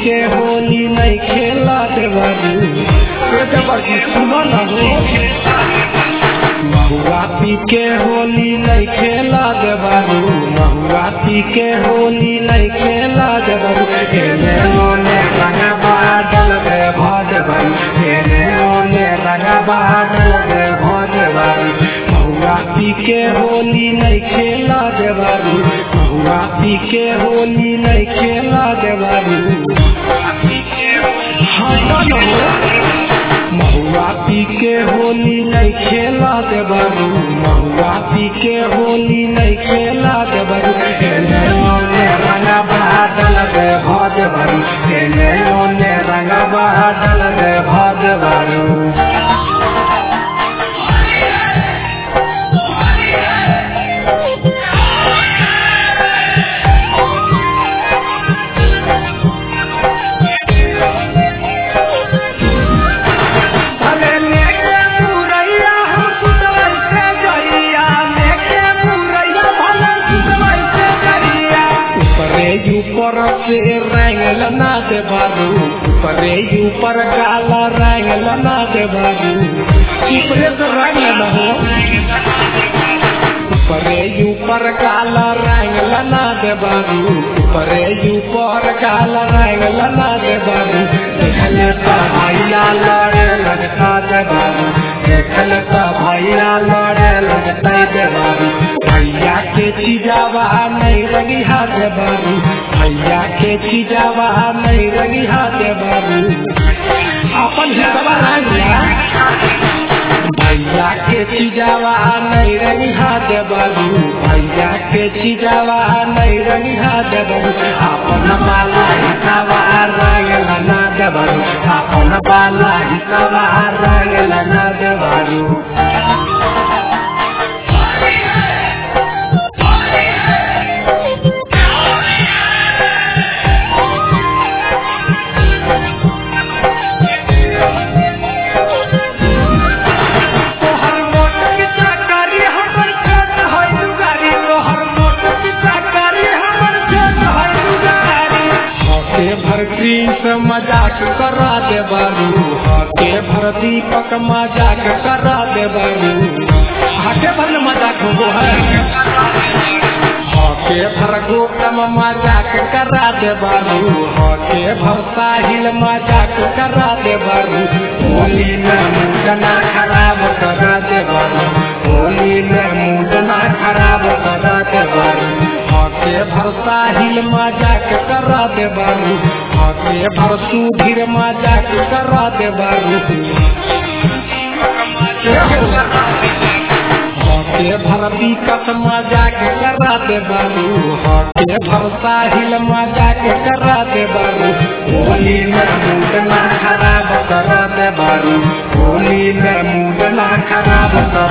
के होली नहीं खेला देवरू ए देवरू सुनो ना हो महुआ पी के होली नहीं खेला देवरू महुआ पी के होली नहीं खेला देवरू हेने ओने रंगा बादल दे भज भरू हेने ओने रंगा बादल दे भज भरू महुआ पी के होली नहीं खेला देवरू महुआ पी के होली नहीं खेला देवरू हाँ ना हो महुआ पी के होली नहीं खेला देवरू महुआ पी के होली नहीं खेला देवरू हेने ओने रंगा बादल दे भज भरू हेने ओने रंगा बादल दे भज भरू अरे लेके मुरैया हम सुतवर से जइया लेके मुरैया भला सुतवर से जइया ऊपरे ऊपर से रंगल ना दे बाबू ऊपरे ऊपर काला रंगल ना दे बाबू ऊपरे से रंग ना हो ऊपरे ऊपर काला रंग लना दे बाबू ऊपरे ऊपर काला रंग लना दे बाबू देखल का भैया लड़े लगता दे बाबू देखल का भैया लड़े लगता दे बाबू भैया के चिजावा नहीं रंगी हाथ दे बाबू भैया के चिजावा नहीं रंगी हाथ दे बाबू अपन हिस्सा रंग भैया के चिजावा नहीं रही हाथ बाबू भैया के चिजावा नहीं रही हाथ बाबू अपन बाला हिसाबा रंगल ना देबारू अपन बाला हिसाबा रंगल ना देबारू तोहर मोट पिता करी हमर छोट है दुगारी तोहर मोट पिता करी हमर छोट है दुगारी हके भर कृष्ण मजाक करा दे बारू हके भर दीपक मजाक करा दे बारू हके भर न मजाक हो है हके भर गोतम मजाक करा दे बारू हके भर साहिल मजाक करा दे बारू होली में मुंडना खराब करा दे बारू होली में मुंडना खराब करा दे बारू हके भर साहिल मजाक करा दे बारू हके भर सुधीर मजाक करा दे बारू हके भर विकट मजाक करा दे बारू हके भर साहिल मजाक करा दे बारू होली में मूड ना खराब करा दे बारू होली में मूड ना खराब करा